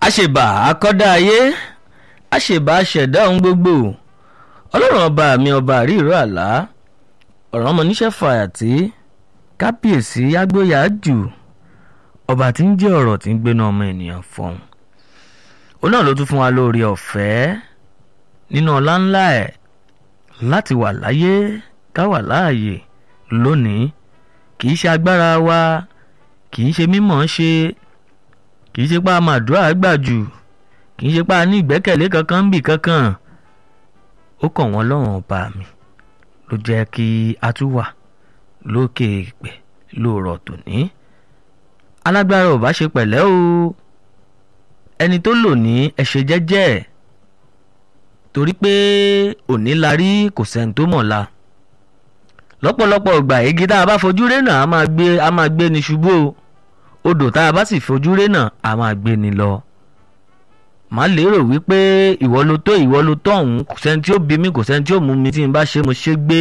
àṣebà akọ́dá ayé àṣebà aṣẹ̀dá ohun gbogbo ọlọ́run ọba mi ọba àríìró àlá ọ̀rọ̀ ọmọ níṣẹ́ fàyàtì kábíyèsí agbóyà jù ọba tí ń jẹ́ ọ̀rọ̀ tí ń gbéná ọmọ ènìyàn fọ̀hún òun náà ló tún fún wa lórí ọ̀fẹ́ nínú ọlá ńlá ẹ̀ láti wà láyé ká wà láàyè lónìí kì í ṣe agbára wa kì í ṣe mímọ̀ ṣe kì í ṣe pé a máa dúrà gbà jù kì í ṣe pé a ní ìgbẹ́kẹ̀lé kankan bì kankan ó kàn wọ́n lọ́rùn ọba mi ló jẹ́ kí a tún wà lókè ìpẹ́ lóòrọ̀ tòní alágbára ò bá ṣe pẹ̀lẹ́ o ẹni tó lò ní ẹ̀ṣẹ̀ jẹ́jẹ́ ẹ̀ torí pé òní la rí kò sẹ́ni tó mọ̀ la lọ́pọ̀lọpọ̀ ìgbà igi tá a bá fojú rénà a máa gbé a máa gbé ni ṣubú o odò tá a bá sì fojú rénà a máa gbé ni lọ má lérò wípé ìwọ ló tó ìwọ ló tó ọ̀hún kò sẹ́ni tí ó bí mi kò sẹ́ni tí ó mú mi tí n bá ṣe mo ṣe gbé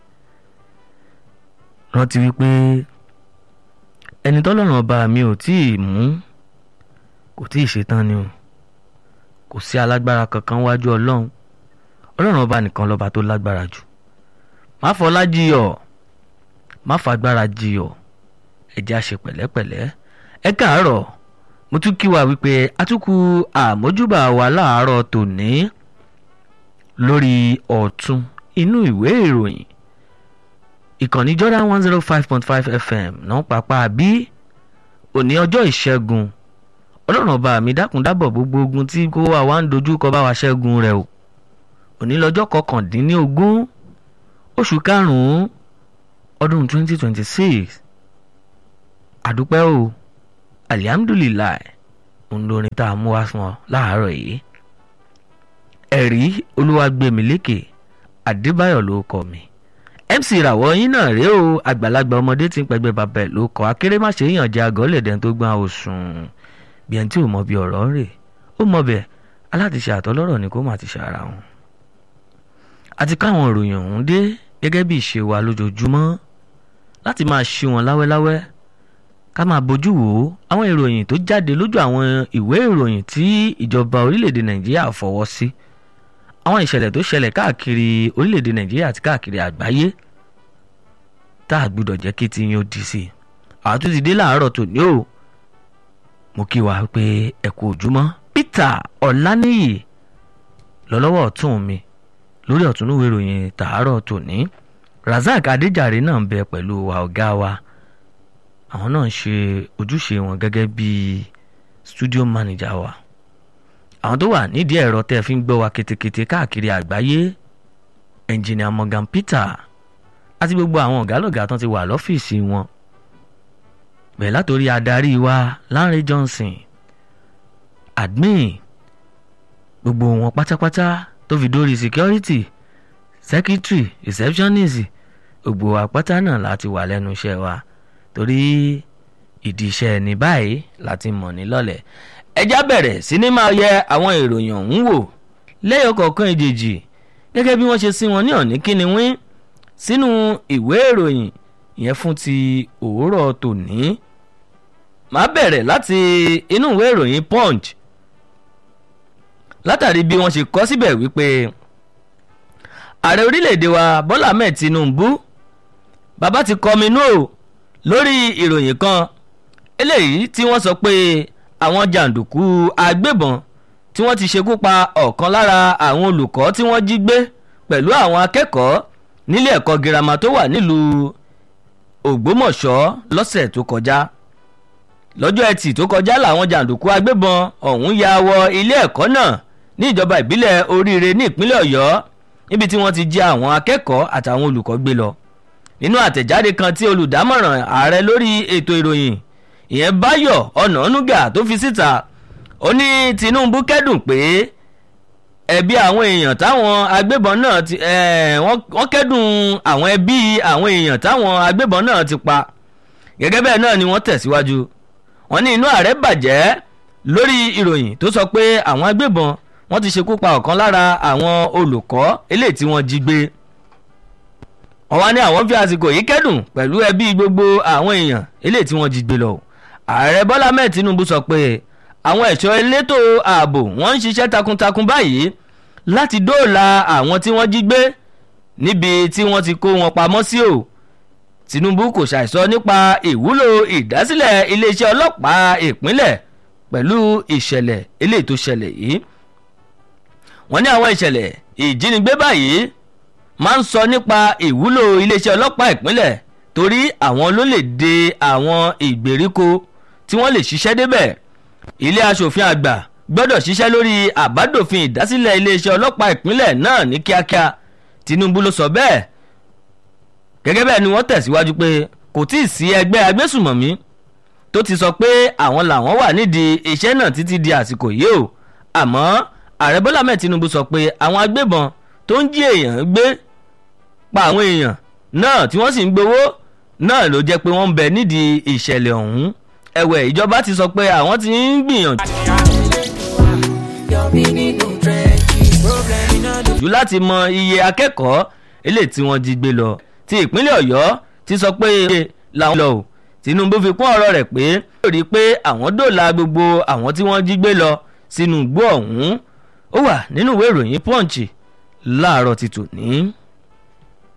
rántí wípé ẹni tọ́lọ́run ọba mi ò tí ì mú kò tí ì ṣetán ni o kò sí alágbára kankan wájú ọlọ́run ọlọ́run ọba nìkan lọ́ba tó lágbára jù má fọlá jiyọ̀ má fagbára jiyọ̀ ẹ jẹ́ á ṣe pẹ̀lẹ́pẹ̀lẹ́ ẹ káàárọ̀ mo tún kí wa wípé atukù àmójúbà wa láàárọ̀ tòní lórí ọ̀tún inú ìwé ìròyìn ìkànnì Jordan one zero five point five FM náà pàpà bí òní ọjọ́ ìṣẹ́gun ọlọ́run ọba mi dákun dábọ̀ gbogbo ogun tí kó wa wá ń dojú kọ bá wa ṣẹ́gun rẹ̀ o òní lọ́jọ́ kọkàndínlógún oṣù karùn-ún ọdún twenty twenty six àdúpẹ́ o alihamdulilayi ń lórin tá a mú wá fún ọ láàárọ̀ yìí ẹ̀rí olúwàgbẹ̀mílékè adébáyọ̀ ló kọ mi mc ìràwọ̀ yín náà rèé o àgbàlagbà ọmọdé tí ń pẹgbẹ́ bàbá ẹ̀ ló kọ akérèmáṣe yàn jẹ́ àgọ́ lẹ̀dẹ̀ tó gbọ́n òsùn bí ẹni tí ò mọ bí ọ̀rọ̀ ń rè ó mọ bẹ́ẹ̀ aláàtìṣe àtọlọ́rọ̀ ni kó má ti ṣàrà wọn. àti káwọn ìròyìn ọ̀hún dé gẹ́gẹ́ bí ìṣe wa lójoojúmọ́ láti máa ṣí wọn láwẹ́láwẹ́ ká máa bójú wò ó àwọn ìròyìn tó jáde lójú àwọn ìwé ìròyìn tí ìjọba orílẹ̀-èdè nàìjíríà fọwọ́ sí àwọn ìṣẹ̀lẹ̀ tó ṣẹlẹ̀ káàkiri orílẹ̀-èdè nàìjíríà àti káàkiri àgbáyé tá a gbọ́dọ̀ jẹ́ kí ti yín ó di sí i àtúntì dé láàárọ̀ tòní o mo kí wa pé ẹ kú ojúmọ́ Peter Ọláníyì lọ́lọ́wọ́ ọ̀tún mi lórí ọ̀túnúwé ìròyìn tàárọ̀ tòní Razak Adéjàre náà ń bẹ pẹ̀lú wa ọ̀gá wa àwọn náà ń ṣe ojúṣe wọn gẹ́gẹ́ bí studio manager wa àwọn tó wà nídìí ẹ̀rọ tẹ́ fi ń gbọ́ wa ketekete káàkiri àgbáyé engineer Morgan Peter àti gbogbo àwọn ọ̀gálọ̀gá tán ti wà lọ́fíìsì wọn bẹ̀rẹ̀ látòrí adarí wa Lánrè Johnson admin gbogbo wọn pátápátá tó fi dórí security secretary receptionist gbogbo àpáta náà láti wà lẹ́nu iṣẹ́ wa torí ìdí iṣẹ́ ẹni báyìí láti mọ̀ ní lọ́lẹ̀ ẹjá bẹ̀rẹ̀ sí ní máa yẹ àwọn ìròyìn ọ̀hún wò lẹ́yọ̀ kọ̀ọ̀kan ìjèjì gẹ́gẹ́ bí wọ́n ṣe sí wọn ní ọ̀ní kíni wín sínú ìwé ìròyìn ìyẹn fún ti òwúrọ̀ tòní màá bẹ̀rẹ̀ láti inú ìwé ìròyìn punch látàrí bí wọ́n ṣe kọ síbẹ̀ wípé ààrẹ orílẹ̀-èdè wa bọ́lá ahmed tinubu bàbá ti kọminú o lórí ìròyìn kan eléyìí tí wọ́n sọ pé àwọn jàǹdùkú agbébọn tí wọ́n ti ṣekú pa ọ̀kan lára àwọn olùkọ́ tí wọ́n jí gbé pẹ̀lú àwọn akẹ́kọ̀ọ́ nílé ẹ̀kọ́ girama tó wà nílùú ògbómọ̀ṣọ́ lọ́sẹ̀ tó kọjá lọ́jọ́ ẹtì tó kọjá làwọn jàǹdùkú agbébọn ọ̀hún ya wọ ilé ẹ̀kọ́ náà ní ìjọba ìbílẹ̀ oríire ní ìpínlẹ̀ ọ̀yọ́ níbi tí wọ́n ti jí àwọn akẹ́kọ̀ọ́ àtàwọn olùkọ́ gbé lọ nínú àtẹ̀jáde kan tí olùdámọ̀ràn ààrẹ lórí ètò ìròyìn ìyẹn báyọ̀ ọ̀nànúgà tó fi síta ó ní tinubu kẹ́dùn pé ẹbí àwọn èèyàn táwọn agbébọn náà ti wọ́n kẹ́dùn àwọn ẹbí àwọn èèyàn táwọn agbébọn náà ti pa gẹ́gẹ́ bẹ́ẹ̀ náà ni wọ́n tẹ̀síwájú wọ́n ní inú ààrẹ bàjẹ́ lórí ìròyìn tó sọ pé àwọn agbébọn wọ́n ti ṣekú pa ọ̀kan lára àwọn olùkọ́ eléyìí tí wọ́n jí gbé wọ́n wá ní àwọn fi àsìkò yìí kẹ́dùn pẹ̀lú ẹbí gbogbo àwọn èèyàn eléyìí tí wọ́n jí gbé lọ ààrẹ bọ́lá mẹ́ẹ̀ tinubu sọ pé àwọn ẹ̀ṣọ́ elétò ààbò wọ́n ń ṣiṣẹ́ takuntakun báyìí láti dóòlà àwọn tí wọ́n jí gbé níbi tí wọ́n ti kó wọn pamọ́ sí o Tinubu kò ṣàìsọ nípa ìwúlò ìdásílẹ̀ iléeṣẹ́ ọlọ́pàá ìpínlẹ̀ pẹ̀lú ìṣẹ̀lẹ̀ eléyìí tó ṣẹlẹ̀ yìí wọ́n ní àwọn ìṣẹ̀lẹ̀ ìjínigbé báyìí máa ń sọ nípa ìwúlò iléeṣẹ́ ọlọ́pàá ìpínlẹ̀ torí àwọn ló lè de àwọn ìgbèríko tí wọ́n lè ṣiṣẹ́ débẹ̀ ilé aṣòfin àgbà gbọ́dọ̀ ṣiṣẹ́ lórí àbádòfin ìdásílẹ̀ iléeṣẹ́ ọlọ́pàá ìpínlẹ̀ náà ní kíákíá Tinubu ló sọ bẹ́ẹ̀ gẹ́gẹ́ bẹ́ẹ̀ ni wọ́n tẹ̀síwájú pé kò tí ì sí ẹgbẹ́ agbésùmọ̀mí tó ti sọ pé àwọn làwọn wà nídìí iṣẹ́ náà títí di àsìkò yìí o àmọ́ ààrẹ Bọ́lá mẹ́ẹ̀ Tinubu sọ pé àwọn agbébọn tó ń jí èèyàn gbé pa àwọn èèyàn náà tí wọ́n sì ń gbowó náà ló jẹ́ pé wọ́n ń bẹ nídìí ìṣẹ̀lẹ̀ ọ̀hún ẹ̀wẹ̀ ìjọba ti sọ pé àwọn ti ń gbìyànjú jù láti mọ iye akẹ́kọ̀ọ́ eléyìí tí wọ́n jí gbé lọ ti ìpínlẹ̀ Ọ̀yọ́ ti sọ pé làwọn lọ o Tinubu fi kún ọ̀rọ̀ rẹ̀ pé ó rí i pé àwọn dòòlà gbogbo àwọn tí wọ́n jí gbé lọ sínú igbó ọ̀hún ó wà nínú ìwé ìròyìn Punch láàárọ̀ ti tòní.